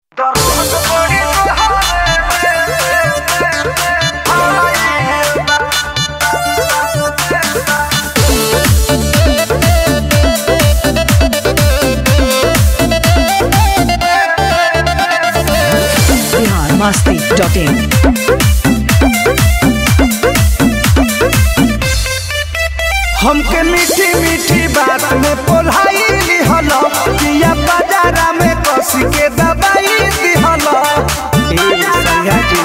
Bihar Masti dot in हमके मीठी मीठी बात में पोलाई लिहल पिया बाजारा में कस के दबाई दिहल ए सैया जी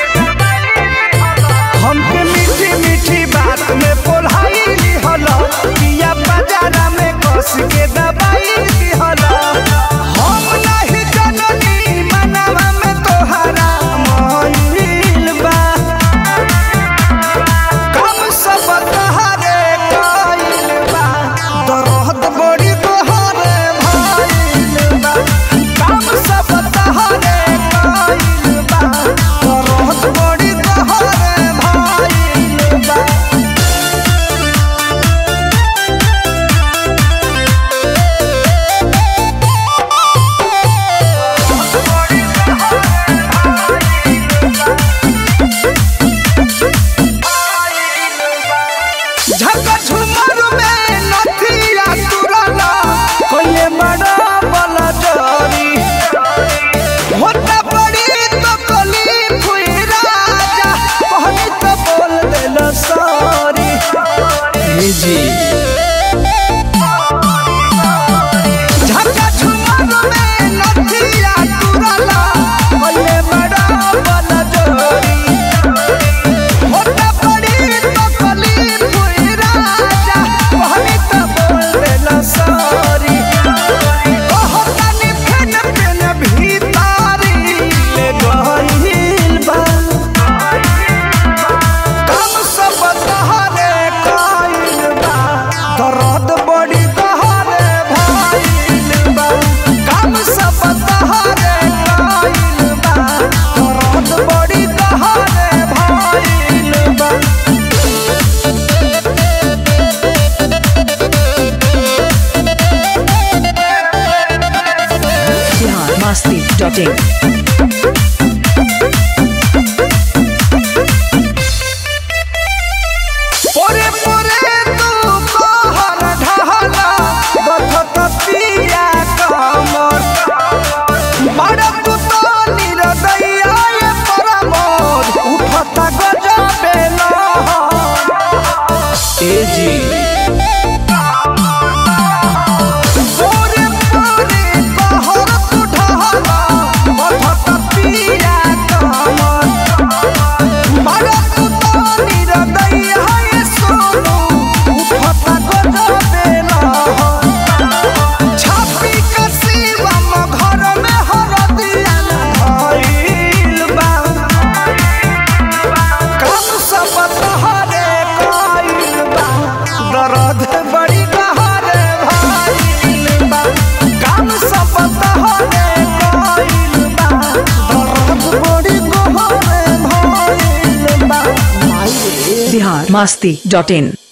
हमके मीठी मीठी बात में पोलाई लिहल पिया बाजारा में कस के दबाई दिहल हम नहीं जननी मनवा में तोहरा मोहिल बा कम सब तहरे कइल बा दर्द बड़ी तोहरे भइल बा कम सब तहरे कइल बा दर्द बड़ी तोहरे भइल बा झका झुमर में नथिया तुरला कोइले बड़ा बला जरी होता बड़ी तो कली फुई राजा कहनी तो बोल देल सॉरी जी झका झुमर में नथिया तुरला कोइले बड़ा बला जरी होता बड़ी तो कली फुई राजा कहनी तो बोल देल सॉरी कहतानी फेन फेन भीतारी ले गइल बा कम सब तहरे कइल बा दर्द बड़ी तहरे भइल बा कम सब तहरे कइल बा दर्द बड़ी तहरे भइल बा बिहार मस्ती डॉट इन पोरे पोरे तू कहर ढहला बथत पिया कमर बड़ तू तो निरदैया ये परमोद उठत गजबे लहर ए जी पोरे पोरे कहर तू ढहला बथत पिया कमर बड़ तू तो निरदैया ये सोनू उठत गजबे लहर छापी कसीवा म घर में हरदिया धइल बा कम सब तहरे कइल बा दर्द बड़ी गहरे भइल बा कम सब तहरे कइल बा दर्द बड़ी गहरे भइल बा बिहार मस्ती डॉट इन